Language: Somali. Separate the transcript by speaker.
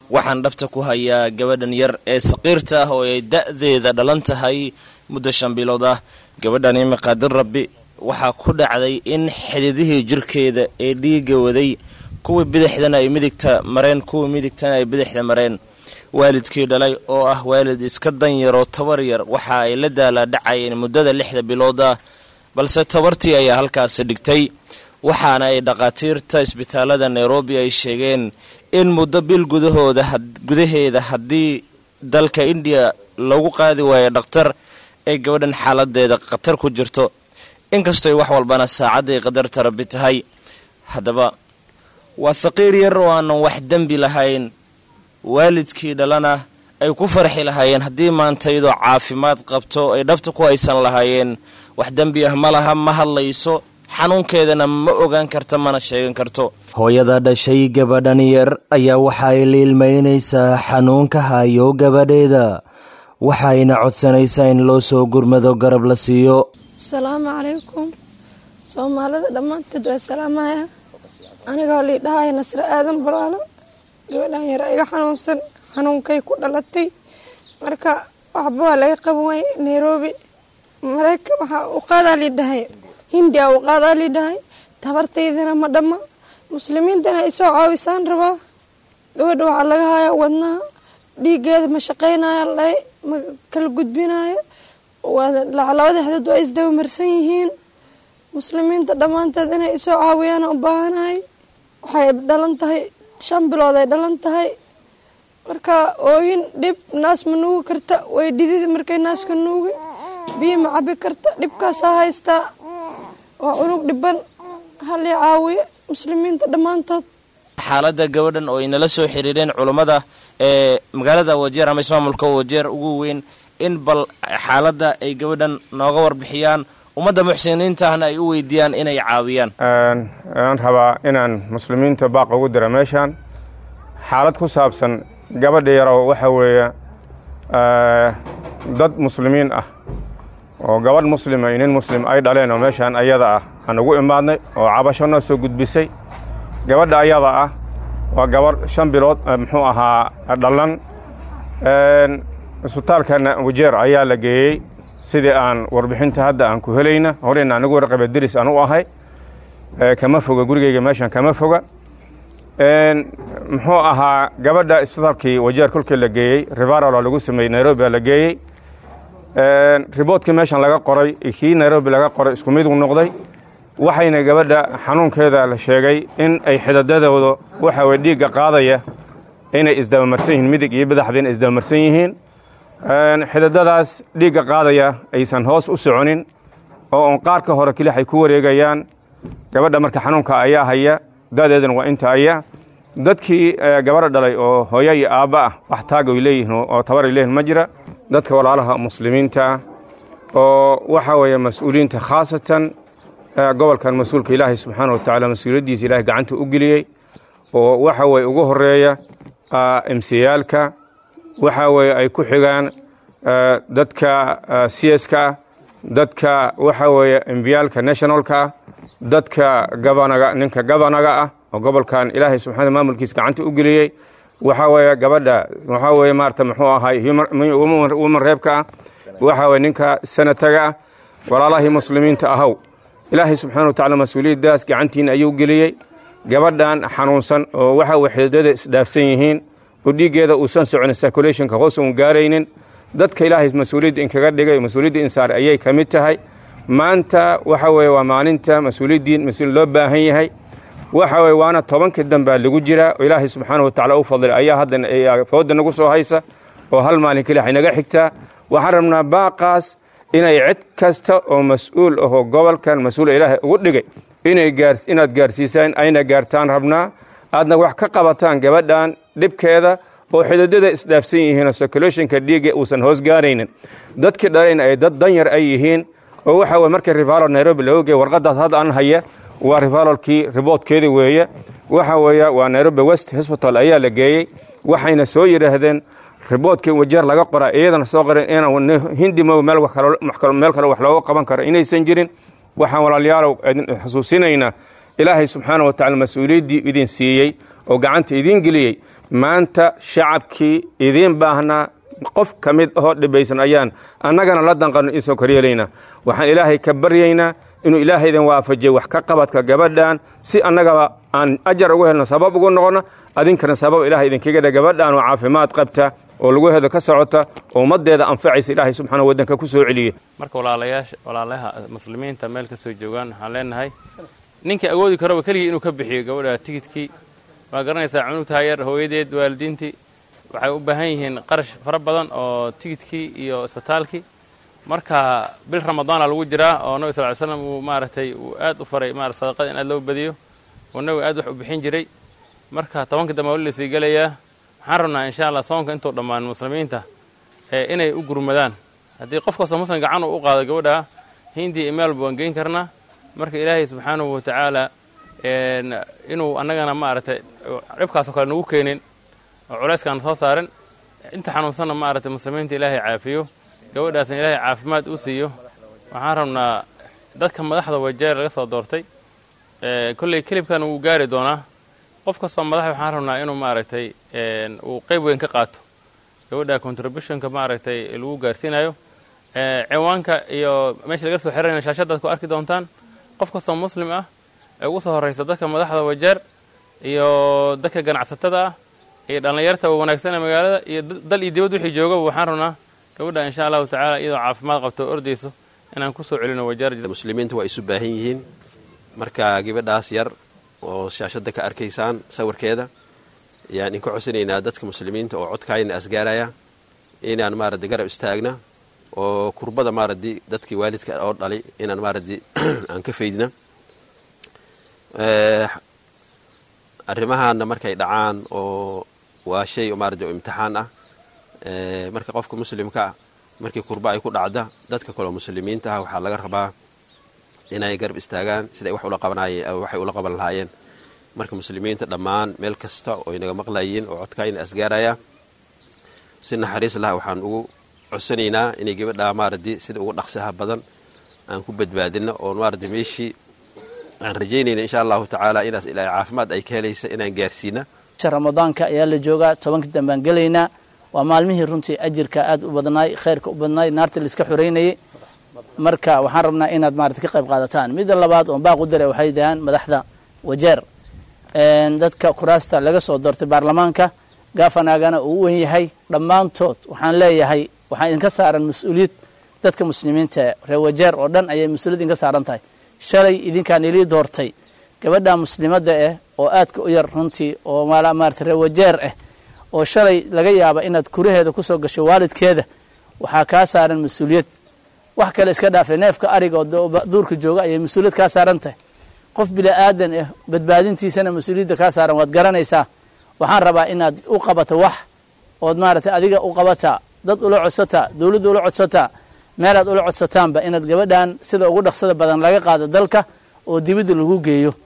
Speaker 1: waxaan dhabta ku hayaa gabadhan yar ee saqiirta ah oo ay da-deeda dhalan tahay muddo shan bilood ah gabadhan imiqaadir rabbi waxaa ku dhacday in xididihii jirkeeda ee dhiiga waday kuwii bidixdana ay midigta mareen kuwii midigtana ay bidixda mareen waalidkii dhalay oo ah waalid iska danyaroo tabar yar waxa ay la daalaadhacayeen muddada lixda bilood ah balse tabartii ayaa halkaasi dhigtay waxaana ay dhakhaatiirta isbitaalada nairobi ay sheegeen in muddo bil gudahooda gudaheeda haddii dalka indiya lagu qaadi waayo dhakhtar ay gabadhan xaaladeeda khatar ku jirto inkastoy wax walbana saacadday qadarta rabbi tahay haddaba waa saqiir yar oo aanan wax dembi lahayn waalidkii dhalana ay ku farxi lahaayeen haddii maanta iyadoo caafimaad qabto ay dhabta ku haysan lahaayeen wax dembi ah ma laha ma hadlayso xanuunkeedana ma ogaan karta mana sheegan karto hooyada dhashay gabadhan yar ayaa waxa ay liilmaynaysaa xanuunka hayo gabadheeda waxayna codsanaysaa in loo soo gurmado garab la siiyo
Speaker 2: asalaamu calaykum soomaalida dhammaanteed waa salaamaya anigoo liidhahaya nasre aadan balaalo gabadhan yar iga xanuunsan xanuunkay ku dhalatay marka waxba waa laga qaban waayey nairobi mareykan waxaa u qaadaa liidhahay hindiya u qaadaa liidhahay tabartaydana ma dhamma muslimiintana isoo caawisaan rabaa gabadha waxaa laga hayaa wadnaha dhiigeeda ma shaqeynaya la ma kala gudbinayo labada xadood waa isdaba marsan yihiin muslimiinta dhammaanteed inay isoo caawiyaan u baahanahay waxay dhalan tahay shan bilood ay dhalan tahay marka ooyin dhib naas ma nuugi karta way dhididi markay naaska nuugi biyo ma cabi karta dhibkaasaa haystaa waa unug dhiban halii caawiyo muslimiinta dhammaantood
Speaker 1: xaaladda gabadhan oo ay nala soo xiriireen culummada ee magaalada wajeer ama ismaamulka wajeer ugu weyn in bal xaaladda ay gabadhan nooga warbixiyaan ummadda muxsiniinta ahna ay u weydiiyaan inay caawiyaan
Speaker 3: aan rabaa inaan muslimiinta baaq ugu dira meeshaan xaalad ku saabsan gabadha yarow waxa weeye dad muslimiin ah oo gabadh muslima iyo nin muslim ay dhaleen oo meeshaan ayada ah aan ugu imaadnay oo cabasho noo soo gudbisay gabadha ayada ah waa gabadh shan bilood muxuu ahaa dhalan isbitaalkana wajeer ayaa la geeyey sidii aan warbixinta hadda aan ku helayna horeyna anigu warqaba deris aan u ahay kama foga gurigeyga meeshan kama foga muxuu ahaa gabadha isbitaalkii wajeer kolkii la geeyey rivaralo lagu sameeyey nairobi baa la geeyey riboodkii meeshan laga qoray kii nairobi laga qoray isku mid u noqday waxayna gabadha xanuunkeeda la sheegay in ay xidadadooda waxa weye dhiigga qaadaya inay isdabamarsan yihiin midig iyo badaxda inay isdabamarsan yihiin xidadadaas dhiigga qaadaya aysan hoos u soconin oo on qaarka hore kilix ay ku wareegayaan gabadha marka xanuunka ayaa haya da'deedana waa inta aya dadkii gabadha dhalay oo hooyo iyo aabba ah wax taag ay leeyihiin oo tabar ay leeyihin ma jira dadka walaalaha muslimiinta oo waxa weeye mas-uuliyiinta khaasatan gobolkan mas-uulka ilaahay subxaana wa tacaala mas-uuliyaddiisa ilahay gacanta u geliyey oo waxa weye ugu horeeya emsiyaalka waxa weeye ay ku xigaan dadka cska ah dadka waxa weeye embiyaalka nationalka ah dadka gabanaga ninka gabanaga ah oo gobolkan ilaahay subxaana maamulkiisa gacanta u geliyey waxa weeye gabadha waxaa weeye maarata muxuu ahay woman reebka ah waxa weye ninka sanataga ah walaalahii muslimiinta ahow ilaahay subxaana wa tacala mas-uuliyaddaas gacantiina ayuu geliyey gabadhan xanuunsan oo waxa weye xididada isdhaafsan yihiin oo dhiiggeeda uusan soconin circulationka hoos uun gaaraynin dadka ilaahay mas-uuliyadda inkaga dhigay mas-uuliyadda insaar ayay ka mid tahay maanta waxa weeye waa maalinta mas-uuliyaddiin mas-uul loo baahan yahay waxa weye waana tobankii dambaa lagu jiraa oo ilaahay subxaana wa tacala u fadlay ayaa hadda fooda nagu soo haysa oo hal maalin keli waxay naga xigtaa waxaan rabnaa baaqaas inay cid kasta oo mas-uul ahoo gobolkan mas-uula ilaahay ugu dhigay inay gaar inaad gaarsiisaan ayna gaartaan rabnaa aadna wax ka qabataan gabadhan dhibkeeda oo xididada isdhaafsan yihiinoo circulationka dhiigga uusan hoos gaaraynin dadkii dhalayna ay dad danyar ay yihiin oo waxa weye markii rivalol nairobi laga geey warqadaas hadda aan haya waa rivalolkii riboodkeedi weeye waxa weeye waa nairobi west hosbital ayaa la geeyey waxayna soo yidhaahdeen riboodkii wajeer laga qoraa iyadana soo qoren inaan hindi mo meel kale wax looga qaban karo inaysan jirin waxaan walaalayaalow idin xusuusinaynaa ilaahay subxaana wa tacala mas-uuliyaddii idin siiyey oo gacanta idin geliyey maanta shacabkii idiin baahnaa qof ka mid ahoo dhibaysan ayaan annagana la danqano isoo koryeelaynaa waxaan ilaahay ka baryaynaa inuu ilaahaydan waafajiyo wax ka qabadka gabadhan si annagaba aan ajar ugu helno sabab ugu noqono adinkana sabab ilahay idinkaga dhe gabadhan oo caafimaad qabta oo lagu hedo ka socota oo ummaddeeda anfacaysa ilaahay subxaana waddanka ku soo celiye
Speaker 4: marka walaalayaasha walaalaha muslimiinta meel ka soo joogaan waxaan leenahay ninkii awoodi karoba keligii inuu ka bixiyo gabadha tigidkii waa garanaysaa cunugtaha yar hooyadeed waalidiintii waxay u baahan yihiin qarash fara badan oo tigidkii iyo isbitaalkii marka bil ramadaana lagu jiraa oo nabi sal ly slam uu maaragtay uu aad u faray marat sadaqada in aad loo badiyo oo nabiga aad wax u bixin jiray marka tobanka dambe wali lasii gelayaa waxaan rabnaa insha allah soonka intuu dhammaan muslimiinta inay u gurmadaan haddii qof kastoo muslim gacan uu u qaado gabadha hindii imaalba waan geyn karnaa marka ilaahay subxaanahu wa tacaala inuu annagana maaragtay dhibkaasoo kale nagu keenin oo culayskaan soo saarin inta xanuunsanna maaragtay muslimiinta ilaahay caafiyo gabadhaasna ilaahay caafimaad u siiyo waxaan rabnaa dadka madaxda wajeer laga soo doortay kolley kelibkan wuu gaari doonaa qof kastoo madax waxaan rabnaa inuu maaragtay uu qayb weyn ka qaato gabadha contributionka maaragtay lagu gaarsiinayo ciwaanka iyo meesha laga soo xirayna shaashadaad ku arki doontaan qof kastoo muslim ah ee ugu soo horraysa dadka madaxda wajeer iyo dadka ganacsatada ah iyo dhallinyarta wanaagsan ee magaalada iyo dal iyo dibad wixii joogaba waxaan rabnaa gabadha insha allahu tacaala iyadoo caafimaad qabto o ordayso inaan ku soo celino wajeer
Speaker 5: muslimiinta waa isu baahan yihiin marka gabadhaas yar oo shaashadda ka arkaysaan sawirkeeda ayaan idinka codsanaynaa dadka muslimiinta oo codkaayna asgaaraya inaan maaradi garab istaagna oo kurbada maaradi dadkii waalidka oo dhalay inaan maaradi aan ka faydna arrimahaana markay dhacaan oo waa shay maaradi oo imtixaan ah marka qofka muslimka ah markii kurba ay ku dhacda dadka kaleo muslimiinta ah waxaa laga rabaa inay garab istaagaan siday wax ula qabanayeen waxay ula qaban lahaayeen marka muslimiinta dhammaan meel kasta oo inaga maqlayiin oo codkaayna asgaaraya si naxariis lah waxaan ugu codsanaynaa inay gabadha maaradi sida ugu dhaqsaha badan aan ku badbaadino oo maaradi meeshii aan rajaynayna insha allahu tacaala inaas ilaa caafimaad ay ka helaysa inaan gaarsiina
Speaker 6: ramadaanka ayaa la joogaa tobanka dambaan gelaynaa waa maalmihii runtii ajirka aad u badnaay khayrka u badnaay naarta laiska xoreynayay marka waxaan rabnaa inaad maarata ka qayb qaadataan midda labaad oon baaq u dara waxay dahaan madaxda wajeer dadka kuraasta laga soo doortay baarlamaanka gaafanaagana uu u wen yahay dhammaantood waxaan leeyahay waxaa idinka saaran mas-uuliyad dadka muslimiinta reer wajeer oo dhan ayay mas-uuliyad idinka saaran tahay shalay idinkaan ilii doortay gabadha muslimadda ah oo aadka u yar runtii oo maarata reer wajeer ah oo shalay laga yaaba inaad kuraheeda kusoo gashay waalidkeeda waxaa kaa saaran mas-uuliyad wax kale iska dhaafay neefka ariga oo duurka jooga ayay mas-uuliyad kaa saaran tahay qof bini aadan ah badbaadintiisana mas-uuliyadda kaa saaran waad garanaysaa waxaan rabaa inaad u qabato wax ood maaragtay adiga u qabataa dad ula codsataa dowladda ula codsataa meelaad ula codsataanba inaad gabadhan sida ugu dhaqsada badan laga qaado dalka oo dibadda lagu geeyo